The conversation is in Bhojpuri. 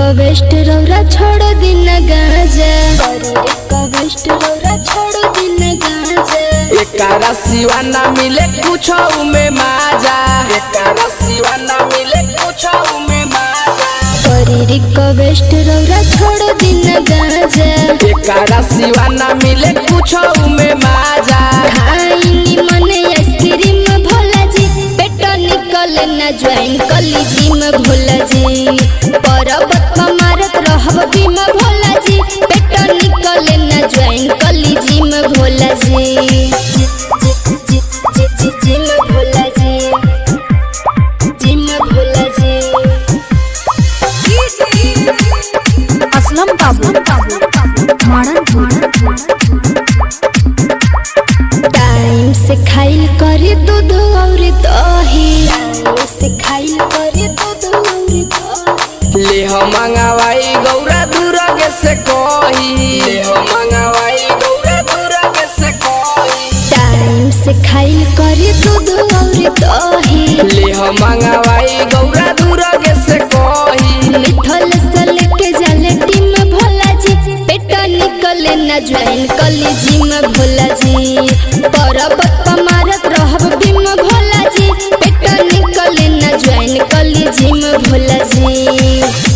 रिक्वेस्ट रौरा छोड़ दिन गाजा करी रिक्वेस्ट रौरा छोड़ दिन गाजा एकारा सिवा ना मिले कुछ में माजा एकारा सिवा ना मिले कुछ में माजा करी रिक्वेस्ट रौरा छोड़ दिन गाजा एकारा सिवा ना मिले कुछ में माजा खाइनी मने आइसक्रीम भोला जी पेट निकल न ज्वाइन कली जिम भोला जी पर्वत पर मारत रहब बीम भोला जी पेट निकल न ज्वाइन कली जिम भोला जी जिम भोला जी जिम भोला जी असलम बाबू माणन टाइम से खाइल करे दूध और दही टाइम से खाइल करे दूध और दही ले हम मंगावाई गौरा दूरगे से कही ले हम मंगावाई गौरा दूरगे से कही टाइम से खाइल करे दूध और दही ले हम मंगावाई गौरा दूरगे से कही मिथल से लेके जाले टीम भोला जी पेट निकले न ज्वाइन कली जिम भोला जी पर्वत पर मारत रहब बीम भोला जी पेट निकले न ज्वाइन कली जिम भोला जी